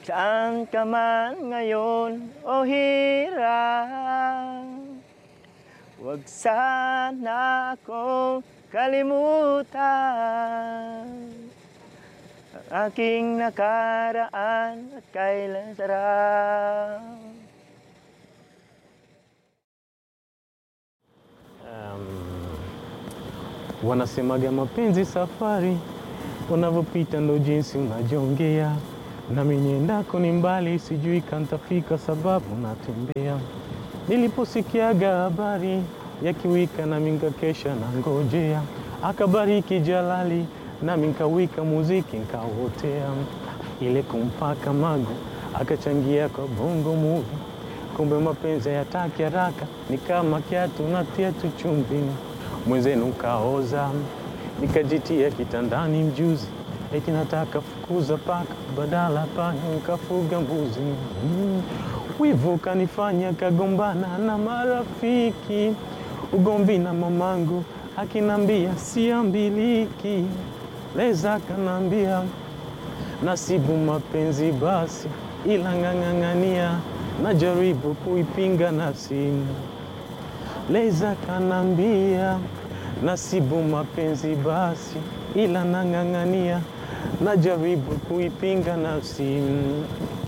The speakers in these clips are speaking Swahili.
Saan ka man ngayon o hirap Huwag sana akong kalimutan Ang aking nakaraan at kailan sarap Wanasemaga mapenzi safari, unavyopita ndo jinsi unajongea. Nami niendako ni mbali, sijui kantafika sababu natembea. Niliposikiaga habari ya kiwika, nami nkakesha na ngojea. Akabariki Jalali, nami nkawika muziki nkawotea. Ile kumpaka mago, akachangia kwa bongo movie. Kumbe mapenzi hayataki haraka, ni kama kiatu natia tu chumvi mwenzenu kaoza, nikajitia kitandani mjuzi, eti nataka fukuza paka, badala panya nikafuga mbuzi. Mm. Wivu kanifanya kagombana na marafiki, ugomvi na mamangu akinambia siambiliki, leza kanambia nasibu mapenzi basi, ila ng'ang'ang'ania, najaribu kuipinga nafsi Leza kanambia nasibu mapenzi basi, ila nang'ang'ania, najaribu kuipinga nafsi. Mm.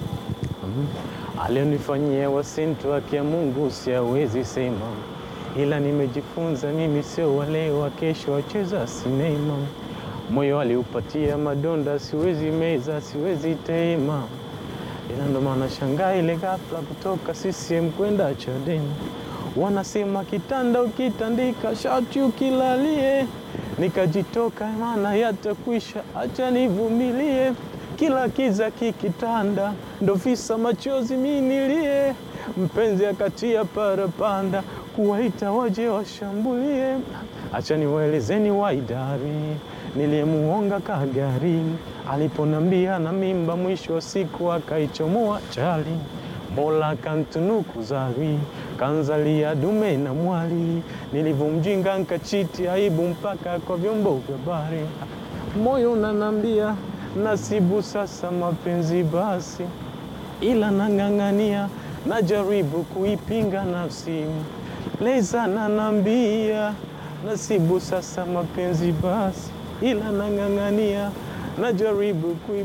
Alionifanyia wasintu wake ya Mungu siawezi sema, ila nimejifunza mimi sio wale wa kesho wacheza sinema. Moyo aliupatia madonda, siwezi meza, siwezi tema, ila ndo maana shangaa ile ghafla kutoka CCM kwenda Chadema wanasema kitanda ukitandika shati ukilalie, nikajitoka maana yatakwisha, acha nivumilie. Kila kiza kikitanda, ndo visa machozi minilie. Mpenzi akatia parapanda, kuwaita waje washambulie. Acha niwaelezeni waidari niliyemuonga kagari, aliponambia na mimba, mwisho wa siku akaichomoa chali Mola kantunuku zawi kanzalia dume na mwali, nilivomjinga nkachiti aibu mpaka kwa vyombo vya habari. Moyo unanambia nasibu sasa mapenzi basi, ila nang'ang'ania, najaribu kuipinga nafsi. Leza nanambia nasibu sasa mapenzi basi, ila nang'ang'ania, najaribu kui